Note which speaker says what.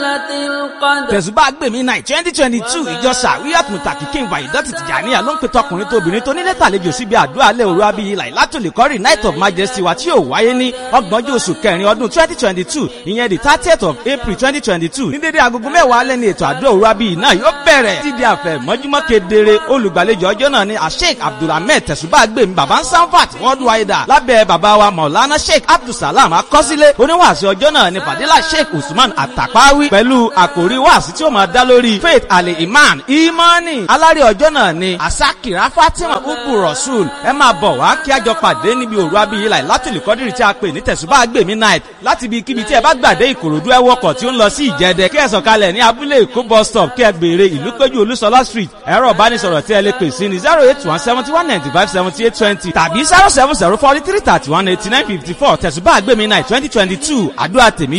Speaker 1: القدر
Speaker 2: tẹ̀sùbá gbèmí náà twenty twenty two ìjọ sàwíyàt mùtàkì kí n wà ìdọ́tì tìjànìyà ló ń pe tọkùnrin tóbìnrin tó nílé tàlejò síbi àdúrà alẹ́ òru abiyì láìlátòlè kọ́rì night of majesty wa tí yóò wáyé ní ọgbọ̀njọ́ oṣù kẹrin ọdún twenty twenty two ìyẹn the thirtieth of april twenty twenty two ní dédé agogo mẹ́wàá alẹ́ ní ètò àdúrà òru abiyì náà yóò bẹ̀rẹ̀ títí àfẹ́ mọ́júmọ́ kedere olùgbàlejò ọjọ́ náà ni asheik abdulhamid tẹ̀sùbá gbèmí baba sanfat worldwide lábẹ́ baba wa maulana sheik abdulsalam akọ́sílẹ̀ oníwàásù ọjọ́ náà ni fadila sheik usman atapawi pẹ̀lú àkòrí wàásù tí ó máa dá lórí faith ali iman imani alárè ọjọ́ náà ni asakira fatima ubu rasul ẹ máa bọ̀ wá kí a jọ pàdé níbi òru abiyì láì látìlú kọ́dírì tí a pè ní tẹ̀sùbá gbèmí night láti ibi kíbi tí ẹ bá gbàdé ìkòròdú ẹ wọkọ̀ tí ó ń lọ sí ìjẹdẹ kí ẹ sọ̀kalẹ̀ ní abúlé èkó bus stop kí ẹ béèrè ìlú péjú olúṣọlá street ẹ̀rọ ìbánisọ̀rọ̀ tí ẹ lè pè sí ní zero eight one seventy one ninety five seventy eight twenty tàbí zero seven zero forty three thirty one eighty nine fifty four tẹ̀sùbá gbèmí night twenty twenty two àdúrà tèmi